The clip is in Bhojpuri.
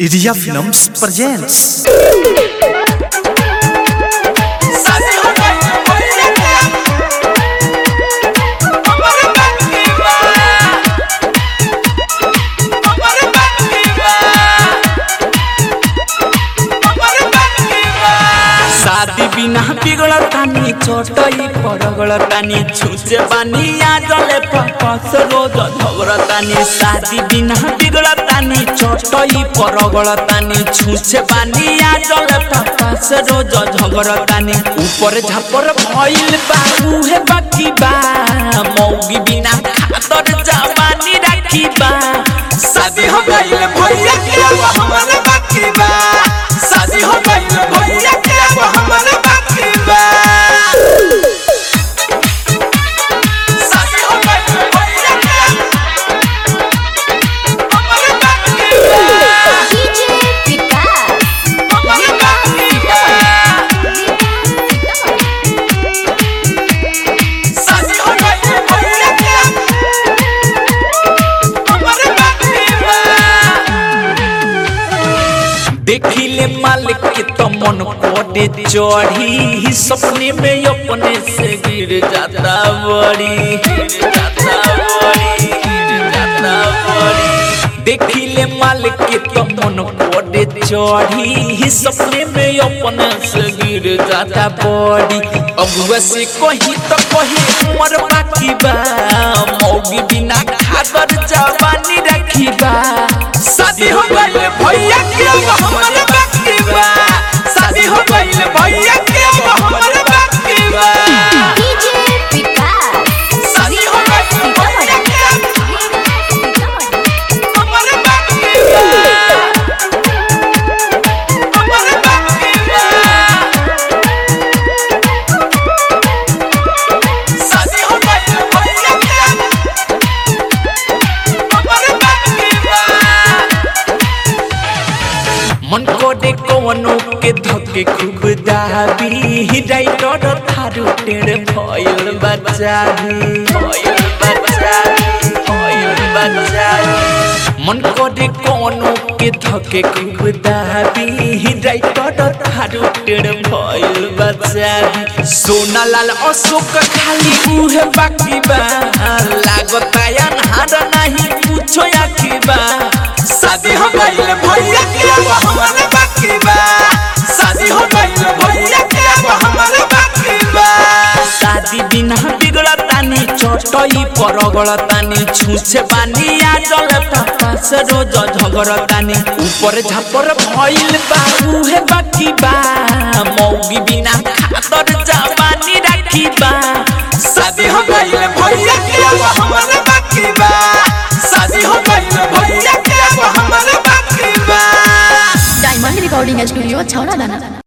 Iria Films presents सासी हो गई भैया के हमर बाकी बा हमर बाकी बा हमर बाकी बा शादी बिना बिगड़तानी छोटई परगड़तानी छुचे बानी आजले पपस रोज झगड़तानी शादी बिना बिगड़तानी छोटई परगड़तानी छुचे बानी आजले पपस रोज झगड़तानी ऊपर झापर भइल बा उहे बाकी बा मौगी बिना खातर जवानी राखी बा शादी हो गई भैया के हमर बाकी बा शादी हो गई भैया के हमर बाकी बा शादी हो गई भैया के हमर बाकी बा डीजे विकास हमर बाकी बा शादी हो गई भैया के हमर बाकी बा देखिले मालिक के तो मन कोटे चढ़ी सपने में अपने से गिर जाता बड़ी गिर जाता बड़ी गिर जाता बड़ी देखिले मालिक के तो मन कोटे चढ़ी सपने में अपने से गिर जाता बड़ी अब से कहीं तो कहीं उम्र बाकी बा मौगी बिना खादर जवानी रखी बा शादी हो गई भैया के हमर बाकी बा शादी हो गई भैया के हमर बाकी बा डीजे विकास शादी हो गई भैया के हमर बाकी बा हमर बाकी बा शादी हो गई भैया के हमर बाकी बा मन को दे कवनो के धके खूब दाबी राइटर थारू टेढ़ भइल बचाबी भइल बचाबी भइल बचाबी मन को दे कवनो के धके खूब दाबी राइटर थारू टेढ़ भइल बचाबी सोना लाल अशोक खाली उहे बाकी बा लागता अनहार नहीं पूछो आखी बा शादी हो गई भैया के हमर बाकी बा शादी हो गई भैया के हमर बाकी बा शादी बिना बिगड़तानी चटई परगड़तानी छुछे बानी आजल पास रोज झगड़तानी ऊपर झापर भइल बा उहे बाकी बा मौगी बिना खातर जवानी राखी बा शादी हो गई भैया के हमर बाकी बा शादी हो गई भैया के हमर बाकी बा डायमंड रिकॉर्डिंग स्टूडियो छौड़ा दाना